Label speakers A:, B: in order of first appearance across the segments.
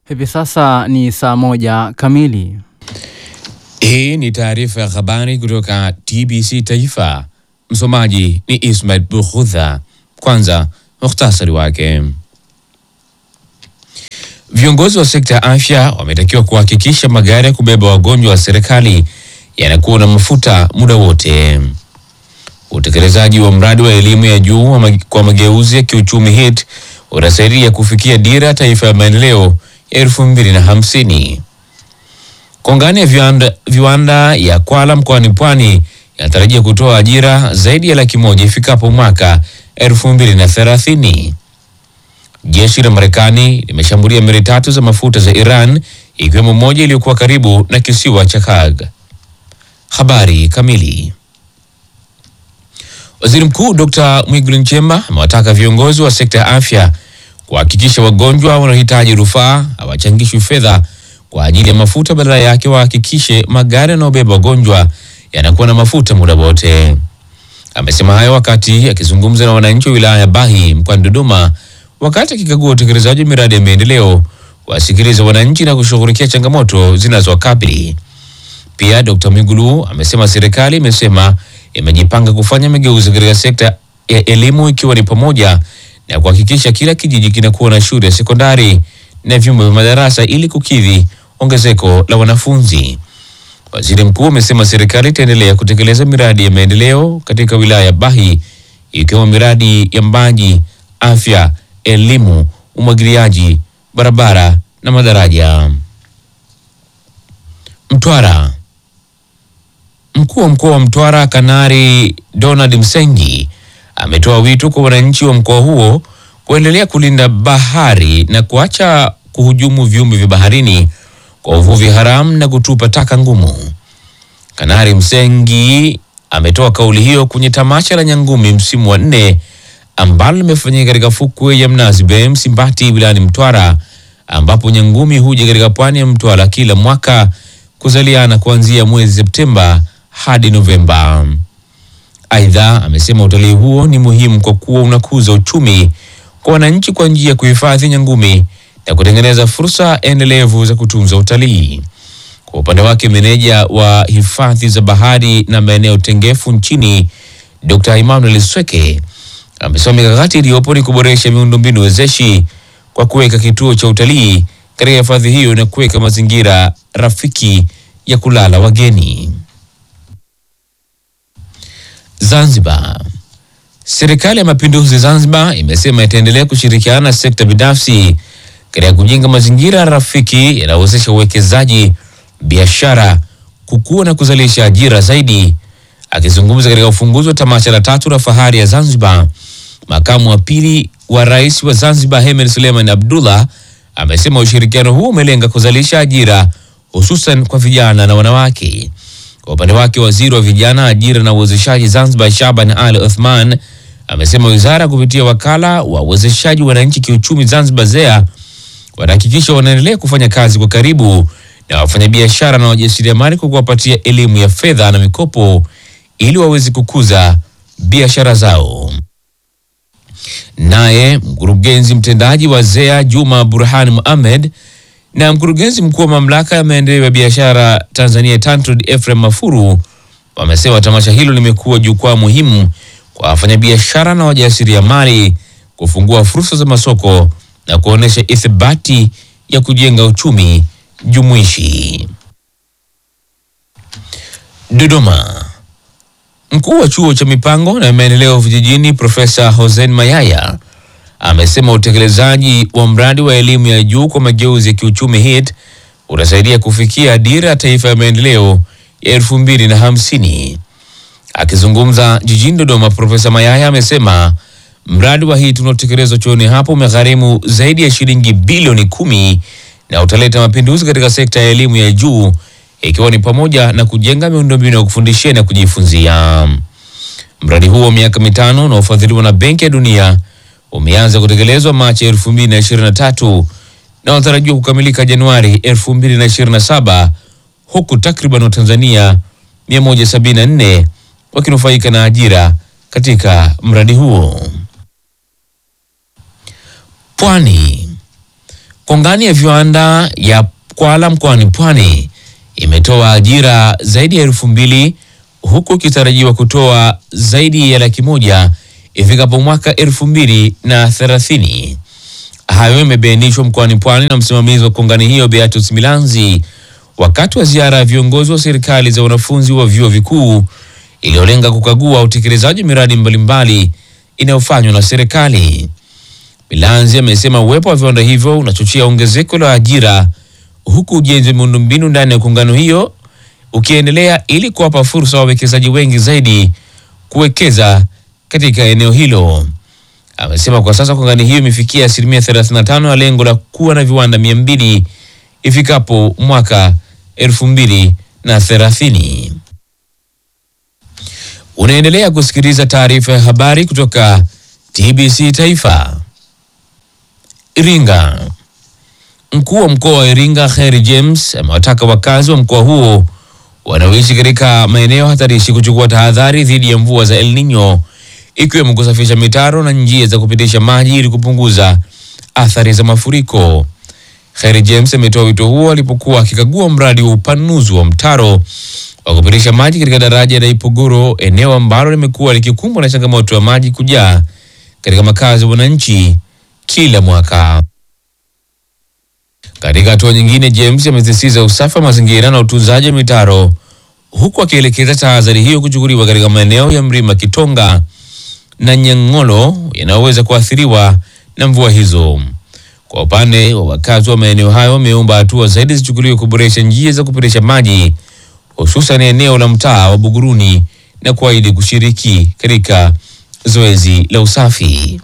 A: Hivi sasa ni saa moja kamili.
B: Hii ni taarifa ya habari kutoka TBC Taifa. Msomaji ni Ismail Bukhudha. Kwanza muhtasari wake. Viongozi wa sekta ya afya wametakiwa kuhakikisha magari ya kubeba wagonjwa wa serikali yanakuwa na mafuta muda wote. Utekelezaji wa mradi wa elimu ya juu wa mag kwa mageuzi ya kiuchumi HIT utasaidia kufikia dira ya taifa ya maendeleo ya elfu mbili na hamsini. Kongani ya viwanda, viwanda ya Kwala mkoani Pwani yanatarajia kutoa ajira zaidi ya laki moja ifikapo mwaka elfu mbili na thelathini. Jeshi la Marekani limeshambulia meli tatu za mafuta za Iran ikiwemo moja iliyokuwa karibu na kisiwa cha Kag. Habari kamili. Waziri Mkuu Dr. Mwigulu Nchemba amewataka viongozi wa sekta ya afya kuhakikisha wagonjwa wanaohitaji rufaa hawachangishwi fedha kwa ajili ya mafuta, badala yake wahakikishe magari yanayobeba wagonjwa yanakuwa na mafuta muda wote. Amesema hayo wakati akizungumza na wananchi wa wilaya ya Bahi mkoani Dodoma wakati akikagua utekelezaji wa miradi ya maendeleo, wasikiliza wananchi na kushughulikia changamoto zinazowakabili. Pia Dr. Mwigulu amesema serikali imesema imejipanga kufanya mageuzi katika sekta ya elimu ikiwa ni pamoja na kuhakikisha kila kijiji kinakuwa na shule ya sekondari na vyumba vya madarasa ili kukidhi ongezeko la wanafunzi. Waziri mkuu amesema serikali itaendelea kutekeleza miradi ya maendeleo katika wilaya ya Bahi ikiwemo miradi ya maji, afya, elimu, umwagiliaji, barabara na madaraja. Mtwara. Mkuu wa mkoa wa Mtwara Kanari Donald Msengi ametoa wito kwa wananchi wa mkoa huo kuendelea kulinda bahari na kuacha kuhujumu viumbe vya baharini kwa uvuvi haramu na kutupa taka ngumu. Kanari Msengi ametoa kauli hiyo kwenye tamasha la Nyangumi msimu wa nne ambalo limefanyika katika fukwe ya Mnazi Bay Msimbati wilayani Mtwara, ambapo Nyangumi huja katika pwani ya Mtwara kila mwaka kuzaliana kuanzia mwezi Septemba hadi Novemba. Aidha, amesema utalii huo ni muhimu kwa kuwa unakuza uchumi kwa wananchi kwa njia ya kuhifadhi nyangumi na kutengeneza fursa endelevu za kutunza utalii. Kwa upande wake, meneja wa hifadhi za bahari na maeneo tengefu nchini Dr. Emmanuel Sweke amesema mikakati iliyopo ni kuboresha miundombinu wezeshi kwa kuweka kituo cha utalii katika hifadhi hiyo na kuweka mazingira rafiki ya kulala wageni. Zanzibar. Serikali ya Mapinduzi Zanzibar imesema itaendelea kushirikiana na sekta binafsi katika kujenga mazingira rafiki yanayowezesha uwekezaji, biashara, kukua na kuzalisha ajira zaidi. Akizungumza katika ufunguzi wa tamasha la tatu la fahari ya Zanzibar, makamu wa pili wa rais wa Zanzibar Hemed Suleiman Abdullah amesema ushirikiano huu umelenga kuzalisha ajira hususan kwa vijana na wanawake. Kwa upande wake waziri wa vijana, ajira na uwezeshaji Zanzibar Shaban Ali Othman amesema wizara kupitia wakala wa uwezeshaji wananchi kiuchumi Zanzibar ZEA wanahakikisha wanaendelea kufanya kazi kwa karibu na wafanyabiashara na wajasiriamali kwa kuwapatia elimu ya fedha na mikopo ili waweze kukuza biashara zao. Naye mkurugenzi mtendaji wa ZEA Juma Burhan Muhammad na mkurugenzi mkuu wa mamlaka ya maendeleo ya biashara Tanzania TanTrade Ephraim Mafuru wamesema tamasha hilo limekuwa jukwaa muhimu kwa wafanyabiashara na wajasiriamali kufungua fursa za masoko na kuonyesha ithibati ya kujenga uchumi jumuishi. Dodoma. Mkuu wa chuo cha mipango na maendeleo vijijini Profesa Hossein Mayaya amesema utekelezaji wa mradi wa elimu ya juu kwa mageuzi ya kiuchumi HIT utasaidia kufikia dira ya taifa ya maendeleo ya elfu mbili na hamsini. Akizungumza jijini Dodoma, Profesa Mayaya amesema mradi wa HIT unaotekelezwa chuoni hapo umegharimu zaidi ya shilingi bilioni kumi na utaleta mapinduzi katika sekta ya elimu ya juu ikiwa ni pamoja na kujenga miundombinu ya kufundishia na kujifunzia. Mradi huo wa miaka mitano unaofadhiliwa na Benki ya Dunia umeanza kutekelezwa Machi 2023 na unatarajiwa kukamilika Januari 2027 huku takriban Watanzania 174 wakinufaika na ajira katika mradi huo. Pwani. Kongani ya viwanda ya Kwala mkoani Pwani imetoa ajira zaidi ya elfu mbili huku ikitarajiwa kutoa zaidi ya laki moja ifikapo mwaka elfu mbili na thelathini. Hayo imebainishwa mkoani Pwani na msimamizi wa kongani hiyo Beatus Milanzi wakati wa ziara ya viongozi wa serikali za wanafunzi wa vyuo vikuu iliyolenga kukagua utekelezaji wa miradi mbalimbali inayofanywa na serikali. Milanzi amesema uwepo wa viwanda hivyo unachochea ongezeko la ajira huku ujenzi wa miundombinu ndani ya kongano hiyo ukiendelea ili kuwapa fursa wawekezaji wengi zaidi kuwekeza katika eneo hilo. Amesema kwa sasa kongani hiyo imefikia asilimia 35 ya lengo la kuwa na viwanda mia mbili ifikapo mwaka elfu mbili na thelathini. Unaendelea kusikiliza taarifa ya habari kutoka TBC Taifa. Iringa. Mkuu wa mkoa wa Iringa Kheri James amewataka wakazi wa mkoa huo wanaoishi katika maeneo hatarishi kuchukua tahadhari dhidi ya mvua za El Nino ikiwemo kusafisha mitaro na njia za kupitisha maji ili kupunguza athari za mafuriko. Kheri James ametoa wito huo alipokuwa akikagua mradi wa upanuzi wa mtaro wa kupitisha maji katika daraja la Ipogoro, eneo ambalo limekuwa likikumbwa na changamoto ya maji kujaa katika makazi ya wananchi kila mwaka. Katika hatua nyingine, James amesisitiza usafi wa mazingira na utunzaji wa mitaro huku akielekeza tahadhari hiyo kuchukuliwa katika maeneo ya mlima Kitonga na Nyang'olo yanayoweza kuathiriwa na mvua hizo. Kwa upande wa wakazi wa maeneo hayo, wameomba hatua zaidi zichukuliwe kuboresha njia za kupitisha maji hususan eneo la mtaa wa Buguruni na kuahidi kushiriki katika zoezi la usafi.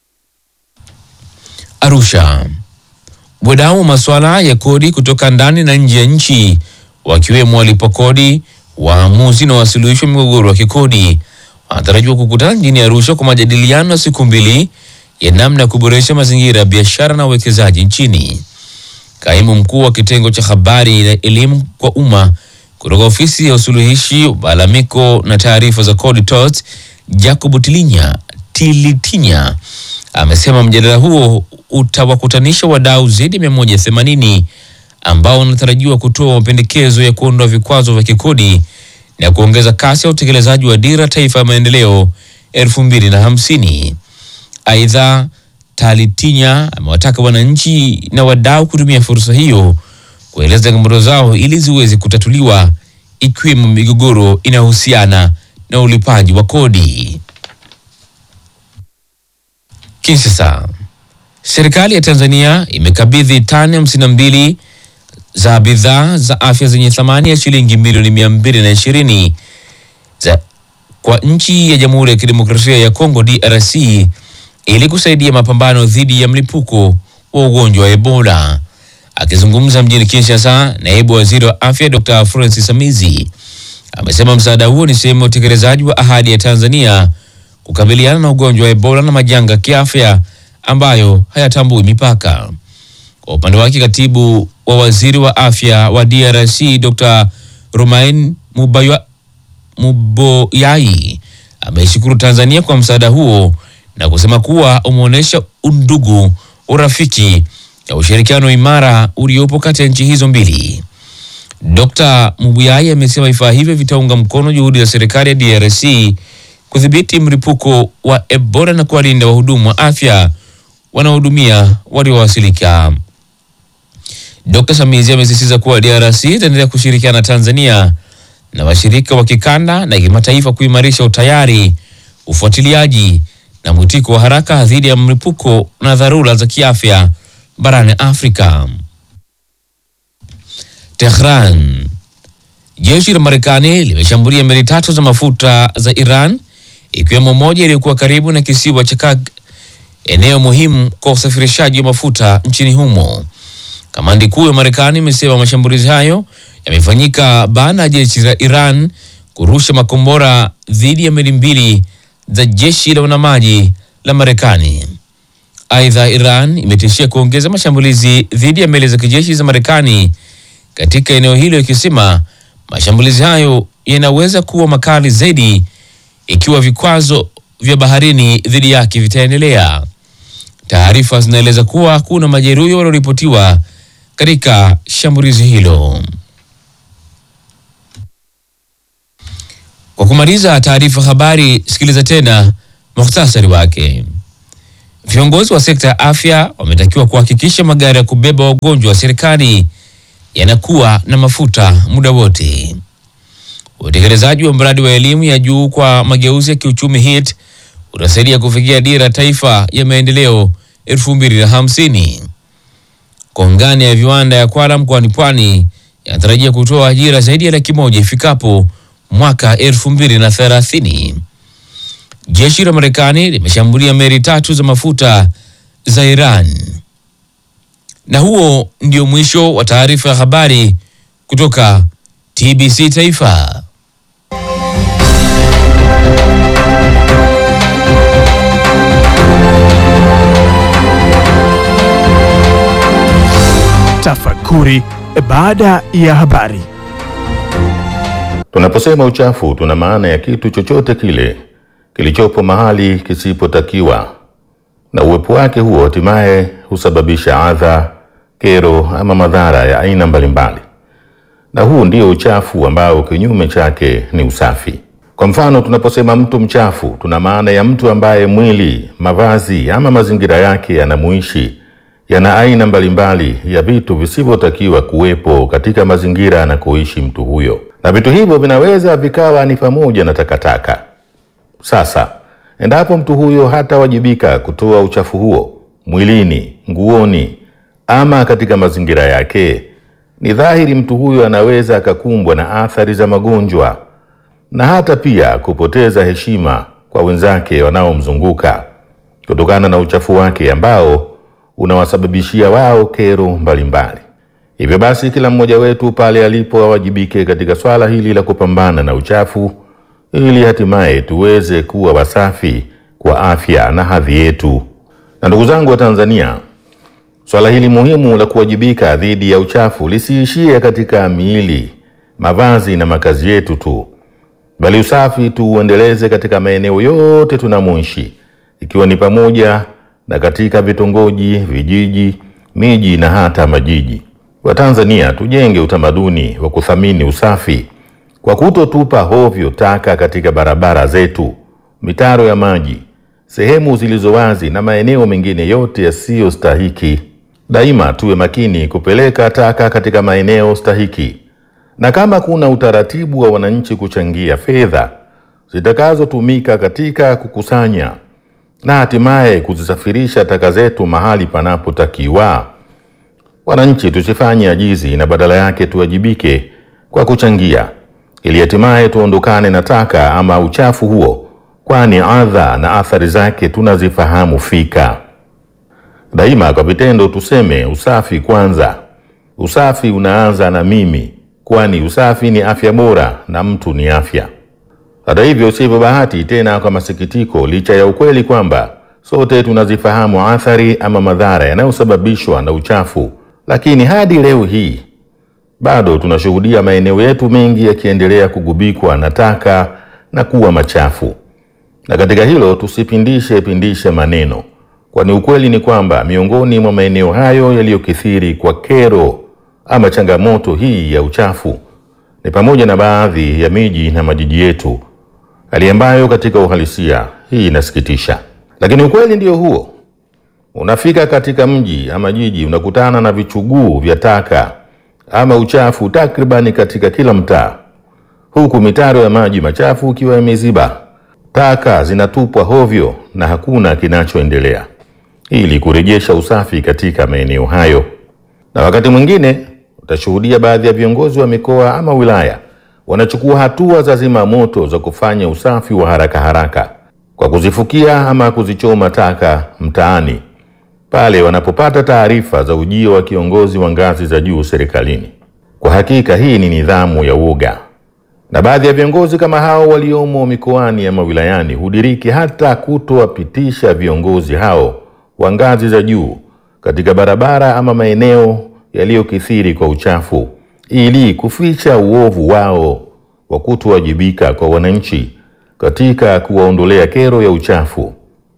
B: Arusha. Wadau wa masuala ya kodi kutoka ndani na nje ya nchi wakiwemo walipa kodi, waamuzi na wasuluhishi wa migogoro wa kikodi wanatarajiwa kukutana jijini Arusha kwa majadiliano ya siku mbili ya namna ya kuboresha mazingira ya biashara na uwekezaji nchini. Kaimu mkuu wa kitengo cha habari na elimu kwa umma kutoka ofisi ya usuluhishi malalamiko na taarifa za kodi TOT, Jacob Tilinya Tilitinya amesema mjadala huo utawakutanisha wadau zaidi ya 180 ambao wanatarajiwa kutoa mapendekezo ya kuondoa vikwazo vya kikodi na kuongeza kasi ya utekelezaji wa dira taifa ya maendeleo 2050. Aidha, Talitinya amewataka wananchi na wadau kutumia fursa hiyo kueleza changamoto zao ili ziweze kutatuliwa ikiwemo migogoro inayohusiana na ulipaji wa kodi. Kinshasa. Serikali ya Tanzania imekabidhi tani hamsini na mbili za bidhaa za afya zenye thamani ya shilingi milioni mia mbili na ishirini za kwa nchi ya Jamhuri ya Kidemokrasia ya Kongo DRC ili kusaidia mapambano dhidi ya mlipuko wa ugonjwa wa Ebola. Akizungumza mjini Kinshasa, naibu waziri wa afya Dr. Francis Amizi amesema msaada huo ni sehemu ya utekelezaji wa ahadi ya Tanzania kukabiliana na ugonjwa wa Ebola na majanga ya kiafya ambayo hayatambui mipaka. Kwa upande wake, katibu wa waziri wa afya wa DRC Dr. Romain Mubaywa Muboyai ameishukuru Tanzania kwa msaada huo na kusema kuwa umeonyesha undugu, urafiki na ushirikiano imara uliopo kati ya nchi hizo mbili. Dr. Mubuyai amesema vifaa hivyo vitaunga mkono juhudi za serikali ya DRC kudhibiti mlipuko wa Ebola na kuwalinda wahudumu wa afya wanaohudumia waliowasilika. Dr. Samizi amesisitiza kuwa DRC itaendelea kushirikiana na Tanzania na washirika wa kikanda na kimataifa kuimarisha utayari, ufuatiliaji na mwitiko wa haraka dhidi ya mlipuko na dharura za kiafya barani Afrika. Tehran. Jeshi la Marekani limeshambulia meli tatu za mafuta za Iran ikiwemo moja iliyokuwa karibu na kisiwa cha Kag, eneo muhimu kwa usafirishaji wa mafuta nchini humo. Kamandi kuu ya Marekani imesema mashambulizi hayo yamefanyika baada ya jeshi la Iran kurusha makombora dhidi ya meli mbili za jeshi la wanamaji la Marekani. Aidha, Iran imetishia kuongeza mashambulizi dhidi ya meli za kijeshi za Marekani katika eneo hilo ikisema mashambulizi hayo yanaweza kuwa makali zaidi ikiwa vikwazo vya baharini dhidi yake vitaendelea. Taarifa zinaeleza kuwa hakuna majeruhi walioripotiwa katika shambulizi hilo. Kwa kumaliza taarifa habari, sikiliza tena muhtasari wake. Viongozi wa sekta ya afya wametakiwa kuhakikisha magari ya kubeba wagonjwa wa serikali yanakuwa na mafuta muda wote. Utekelezaji wa mradi wa elimu ya juu kwa mageuzi ya kiuchumi HIT utasaidia kufikia dira ya taifa ya maendeleo 2050. Kongani ya viwanda ya Kwala mkoani Pwani yanatarajia kutoa ajira zaidi ya laki moja ifikapo mwaka 2030. Jeshi la Marekani limeshambulia meli tatu za mafuta za Iran. Na huo ndio mwisho wa taarifa ya habari kutoka TBC Taifa.
C: Tafakuri baada ya habari.
D: Tunaposema uchafu tuna maana ya kitu chochote kile kilichopo mahali kisipotakiwa, na uwepo wake huo hatimaye husababisha adha, kero ama madhara ya aina mbalimbali, na huu ndio uchafu ambao kinyume chake ni usafi. Kwa mfano, tunaposema mtu mchafu tuna maana ya mtu ambaye mwili, mavazi ama mazingira yake yanamuishi yana aina mbalimbali ya vitu visivyotakiwa kuwepo katika mazingira anakoishi mtu huyo, na vitu hivyo vinaweza vikawa ni pamoja na takataka. Sasa endapo mtu huyo hatawajibika kutoa uchafu huo mwilini, nguoni ama katika mazingira yake, ni dhahiri mtu huyo anaweza akakumbwa na athari za magonjwa na hata pia kupoteza heshima kwa wenzake wanaomzunguka kutokana na uchafu wake ambao unawasababishia wao kero mbalimbali. Hivyo basi, kila mmoja wetu pale alipo awajibike katika swala hili la kupambana na uchafu ili hatimaye tuweze kuwa wasafi kwa afya na hadhi yetu. Na ndugu zangu wa Tanzania, swala hili muhimu la kuwajibika dhidi ya uchafu lisiishie katika miili, mavazi na makazi yetu tu, bali usafi tuuendeleze katika maeneo yote tunamoishi, ikiwa ni pamoja na katika vitongoji, vijiji, miji na hata majiji. Watanzania tujenge utamaduni wa kuthamini usafi kwa kutotupa hovyo taka katika barabara zetu, mitaro ya maji, sehemu zilizo wazi na maeneo mengine yote yasiyostahiki. Daima tuwe makini kupeleka taka katika maeneo stahiki, na kama kuna utaratibu wa wananchi kuchangia fedha zitakazotumika katika kukusanya na hatimaye kuzisafirisha taka zetu mahali panapotakiwa, wananchi tusifanye ajizi na badala yake tuwajibike kwa kuchangia ili hatimaye tuondokane na taka ama uchafu huo, kwani adha na athari zake tunazifahamu fika. Daima kwa vitendo tuseme usafi kwanza. Usafi unaanza na mimi, kwani usafi ni afya bora na mtu ni afya. Hata hivyo, sivyo bahati tena, kwa masikitiko, licha ya ukweli kwamba sote tunazifahamu athari ama madhara yanayosababishwa na uchafu, lakini hadi leo hii bado tunashuhudia maeneo yetu mengi yakiendelea kugubikwa na taka na kuwa machafu. Na katika hilo tusipindishe pindishe maneno, kwani ukweli ni kwamba miongoni mwa maeneo hayo yaliyokithiri kwa kero ama changamoto hii ya uchafu ni pamoja na baadhi ya miji na majiji yetu, hali ambayo katika uhalisia hii inasikitisha. Lakini ukweli ndio huo, unafika katika mji ama jiji unakutana na vichuguu vya taka ama uchafu takribani katika kila mtaa, huku mitaro ya maji machafu ikiwa imeziba, taka zinatupwa hovyo na hakuna kinachoendelea ili kurejesha usafi katika maeneo hayo. Na wakati mwingine utashuhudia baadhi ya viongozi wa mikoa ama wilaya wanachukua hatua za zima moto za kufanya usafi wa haraka haraka kwa kuzifukia ama kuzichoma taka mtaani pale wanapopata taarifa za ujio wa kiongozi wa ngazi za juu serikalini. Kwa hakika hii ni nidhamu ya uoga, na baadhi ya viongozi kama hao waliomo mikoani ama wilayani hudiriki hata kutowapitisha viongozi hao wa ngazi za juu katika barabara ama maeneo yaliyokithiri kwa uchafu ili kuficha uovu wao wa kutowajibika kwa wananchi katika kuwaondolea kero ya uchafu.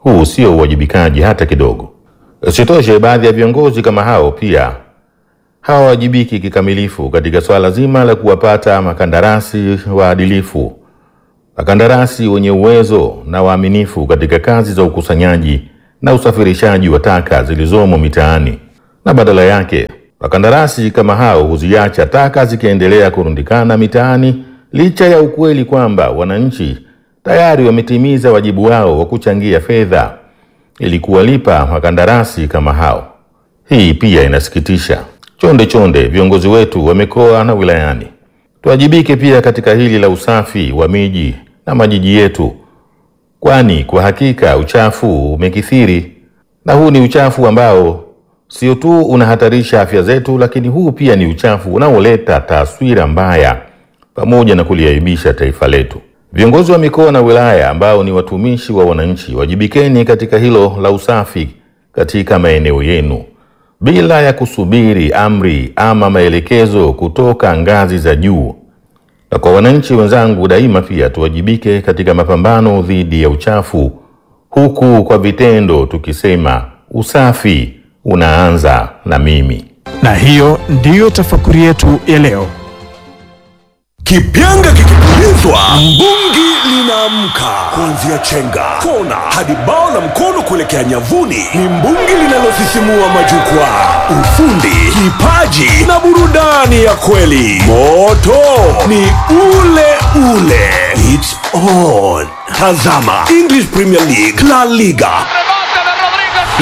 D: Huu sio uwajibikaji hata kidogo. Isitoshe, baadhi ya viongozi kama hao pia hawawajibiki kikamilifu katika swala zima la kuwapata makandarasi waadilifu, makandarasi wenye uwezo na waaminifu katika kazi za ukusanyaji na usafirishaji wa taka zilizomo mitaani, na badala yake wakandarasi kama hao huziacha taka zikiendelea kurundikana mitaani licha ya ukweli kwamba wananchi tayari wametimiza wajibu wao wa kuchangia fedha ili kuwalipa makandarasi kama hao. Hii pia inasikitisha. Chonde chonde, viongozi wetu wa mikoa na wilayani, tuwajibike pia katika hili la usafi wa miji na majiji yetu, kwani kwa hakika uchafu umekithiri, na huu ni uchafu ambao sio tu unahatarisha afya zetu, lakini huu pia ni uchafu unaoleta taswira mbaya pamoja na kuliaibisha taifa letu. Viongozi wa mikoa na wilaya ambao ni watumishi wa wananchi, wajibikeni katika hilo la usafi katika maeneo yenu bila ya kusubiri amri ama maelekezo kutoka ngazi za juu. Na kwa wananchi wenzangu, daima pia tuwajibike katika mapambano dhidi ya uchafu, huku kwa vitendo tukisema usafi unaanza na mimi.
C: Na hiyo ndiyo tafakuri yetu ya leo.
E: Kipyanga kikipulizwa, mbungi linaamka. Kuanzia chenga, kona hadi bao la mkono kuelekea nyavuni, ni mbungi linalosisimua majukwaa. Ufundi, kipaji na burudani ya kweli. Moto ni ule ule. It's on. Tazama English Premier League, La Liga